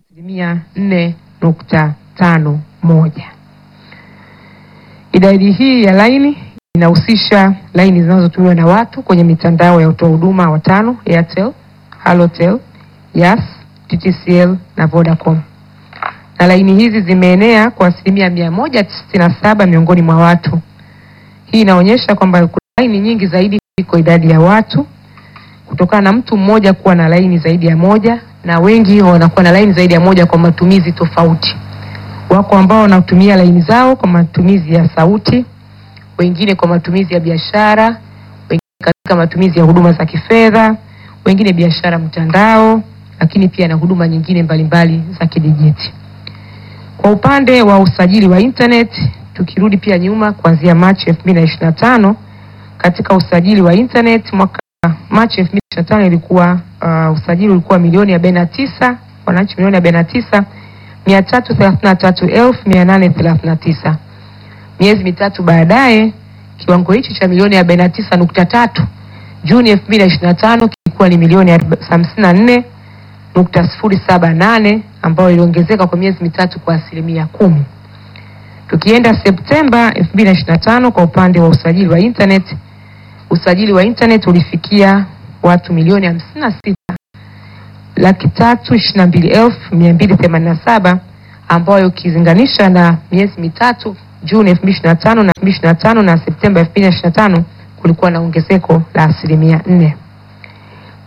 asilimia nne nukta tano moja. Idadi hii ya laini inahusisha laini zinazotumiwa na watu kwenye mitandao ya utoa huduma watano: Airtel, Halotel, Yas, TTCL na Vodacom. Na laini hizi zimeenea kwa asilimia mia moja tisini na saba miongoni mwa watu. Hii inaonyesha kwamba kuna laini nyingi zaidi kuliko idadi ya watu, kutokana na mtu mmoja kuwa na laini zaidi ya moja, na wengi wanakuwa na laini zaidi ya moja kwa matumizi tofauti. Wako ambao wanatumia laini zao kwa matumizi ya sauti, wengine kwa matumizi ya biashara, wengine katika matumizi ya huduma za kifedha, wengine biashara mtandao, lakini pia na huduma nyingine mbalimbali za kidijiti. Kwa upande wa usajili wa internet, tukirudi pia nyuma kuanzia Machi 2025 katika usajili wa internet mwaka Machi 2025 ilikuwa uh, usajili ulikuwa milioni 49, wananchi milioni 49 333,839. Miezi mitatu baadaye kiwango hichi cha milioni 49.3 Juni 2025 kilikuwa ni milioni 54.078 ambayo iliongezeka kwa miezi mitatu kwa asilimia kumi. Tukienda Septemba 2025 kwa upande wa usajili wa internet, usajili wa internet ulifikia watu milioni 56 laki tatu ishirini na mbili elfu mia mbili themanini na saba ambayo ukilinganisha na miezi mitatu Juni 2025 na 2025 na Septemba 2025 kulikuwa na ongezeko la asilimia nne.